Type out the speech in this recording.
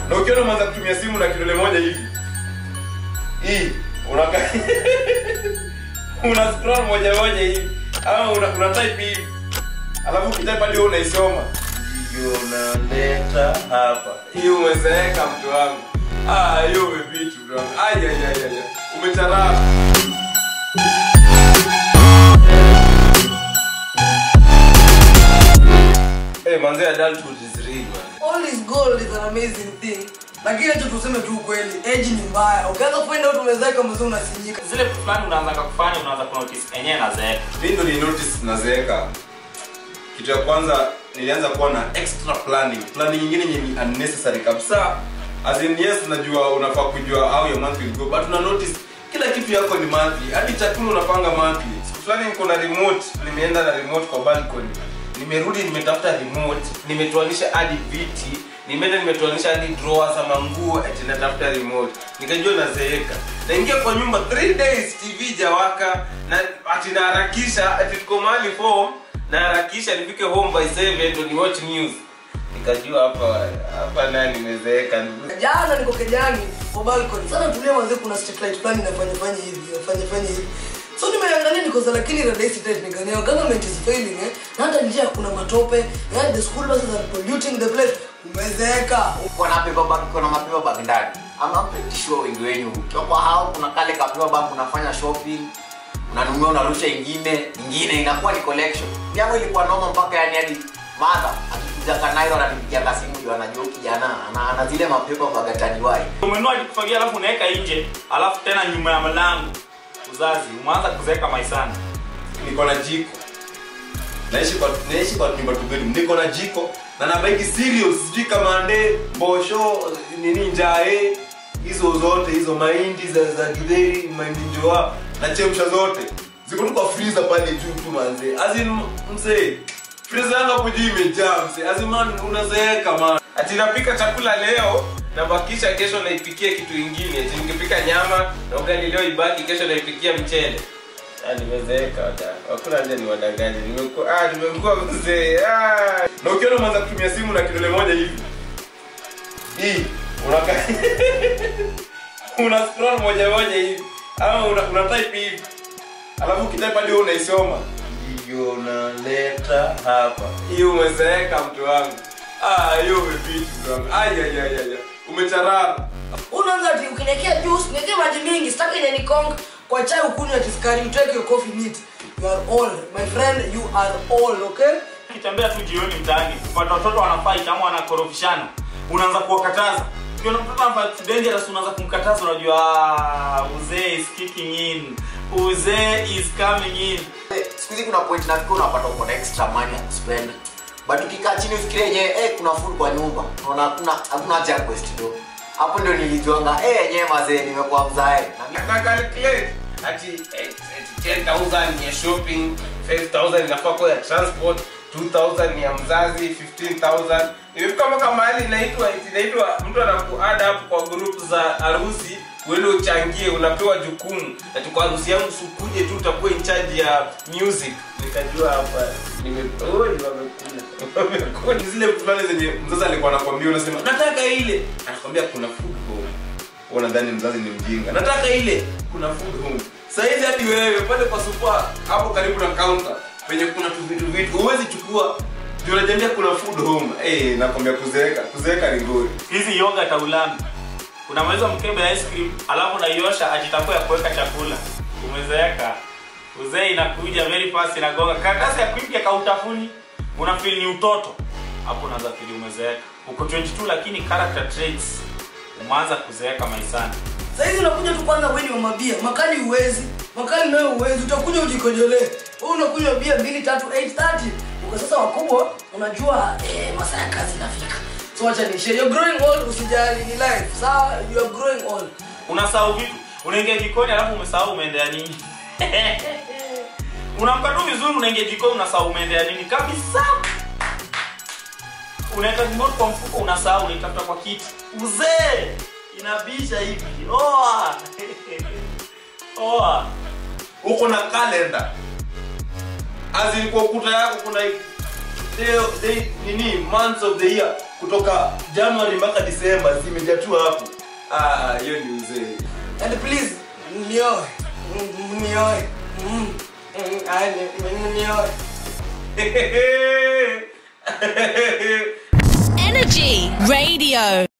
na ukiona umeanza kutumia simu na kidole moja hivi hii unaka una scroll moja moja hivi ama una, una type hivi alafu ukitype hadi wewe unaisoma hiyo unaleta hapa hiyo umezeeka mtu wangu ah hiyo umepitu mtu wangu ai ai ai ai umecharaka Hey, manze adulthood is real man. all is gold is an amazing thing lakini tu tuseme tu ukweli age ni mbaya ukianza kuenda watu wenzake mzee unasinyika zile vitu fulani unaanza kufanya unaanza kunotice enyewe nazeeka mi ndo ni notice nazeeka kitu ya kwanza nilianza kuwa na extra planning planning nyingine yenye ni unnecessary kabisa as in yes najua unafaa kujua how your month will go but una notice kila kitu yako ni monthly hadi chakula unapanga monthly siku fulani niko na remote nimeenda na remote kwa balcony nimerudi nimetafuta remote nimetoanisha hadi viti nimeenda nimetoanisha hadi drawers ama nguo ati natafuta remote nikajua nazeeka naingia kwa nyumba 3 days tv jawaka na ati naharakisha ati tuko mahali form naharakisha nifike home by 7 ndo ni watch news nikajua hapa hapa naye nimezeeka jana niko kejani kwa balcony sana tulia mzee kuna street light plan inafanya fanya hivi inafanya fanya hivi so nimeangalia niko za lakini radai state nikanea government is failing eh na hata njia kuna matope yeah, the school buses are polluting the place umezeeka uko na paper bag uko na mapaper bag ndani ama pretty sure wengi wenyu ukiwa kwa hao kuna kale ka paper bag unafanya shopping unanunua unarusha ingine ingine inakuwa ni collection yangu ilikuwa noma mpaka yani hadi madha akikuja kanairo ananipigia kasimu ndio anajua huyu kijana ana, ana zile mapepa bag ataniwai umenua kufagia alafu unaweka nje alafu tena nyuma ya mlango uzazi umeanza kuzeeka maisani niko na jiko naishi kwa naishi kwa nyumba two bedroom niko na jiko na nabaiki cereals sijui kamande mbosho nini njae hizo zote hizo mahindi za za githeri mahindi njoa nachemsha zote ziko tu kwa freezer pale juu tu manze as in mzee freezer yangu hapo juu imejaa mzee as in man unazeeka man ati napika chakula leo nabakisha kesho naipikia kitu ingine ati nikipika nyama na ugali leo ibaki kesho naipikia mchele Ah, nimezeeka wada hakuna haja ni wadangaji nimekuwa ah nimekuwa mzee ah na ukiona umeanza kutumia simu na kidole moja hivi hii unaka una scroll moja moja hivi ama una, una type hivi alafu ukitype hadi wewe unaisoma hiyo unaleta hapa hiyo umezeeka mtu wangu ah hiyo umepita mtu wangu ai ai ai ai umecharara unaanza ati ukiniwekea juice niwekee maji mingi sitaki ile nikong kwa chai ukunywe ati sukari you take your coffee neat you are old my friend you are old okay ukitembea tu jioni mtaani kupata watoto wanafight ama wanakorofishana unaanza kuwakataza ukiona mtoto anafanya dangerous unaanza kumkataza unajua "Ah, uzee is kicking in uzee is coming in siku hizi kuna point nafika unapata uko na extra money ya kuspend but ukikaa chini ufikirie yenyewe eh, kuna food kwa nyumba unaona hakuna hakuna haja ya quest do hapo ndio nilijuanga eh yenyewe mazee nimekuwa mzae na na calculate ati eh, ati 10000 ni ya shopping 5000 inafaa kwa ya transport 2000 ni ya mzazi 15000 imefika mpaka mahali inaitwa inaitwa mtu anakuada hapo kwa group za harusi uende uchangie unapewa jukumu ati kwa harusi yangu sukuje tu utakuwa in charge ya music nikajua hapa nimeoi wamekula wamekula zile fulani zenye mzazi alikuwa anakwambia unasema nataka ile anakwambia kuna food home Wewe unadhani mzazi ni mjinga nataka ile kuna food home saizi hadi wewe pale kwa supa hapo karibu na counter penye kuna tu vitu vitu huwezi chukua ndio unajiambia kuna food home eh nakwambia kuzeeka kuzeeka ni ngori hizi yoga taulami unamaliza mkebe ya ice cream alafu unaiosha ajitakuwa ya kuweka chakula umezeeka uzee inakuja very fast inagonga karatasi ya kuipya kautafuni unafeel ni utoto hapo unaanza feel umezeeka uko 22 lakini character traits umeanza kuzeeka maisani sahizi unakuja tu kwanza weni wa mabia makali uwezi makali nayo uwezi utakuja ujikojolee wewe unakunywa bia mbili tatu 830 uko sasa wakubwa unajua eh, masaa ya kazi inafika so wacha nishe you're growing old usijali ni life sawa you are growing old unasahau vitu unaingia jikoni alafu umesahau umeendea nini unamka tu vizuri unaingia jikoni unasahau umeendea nini kabisa unaeka remote kwa mfuko unasahau unaitafuta kwa kiti uzee inabisha hivi oa oa uko na kalenda azin kwa ukuta yako kuna day, day, nini months of the year kutoka january mpaka december zimejaa tu hapo Ah, hiyo ni uzee and please nioe Mm, nioe Mm, mm, ah, ni- ni- nioe Energy Radio.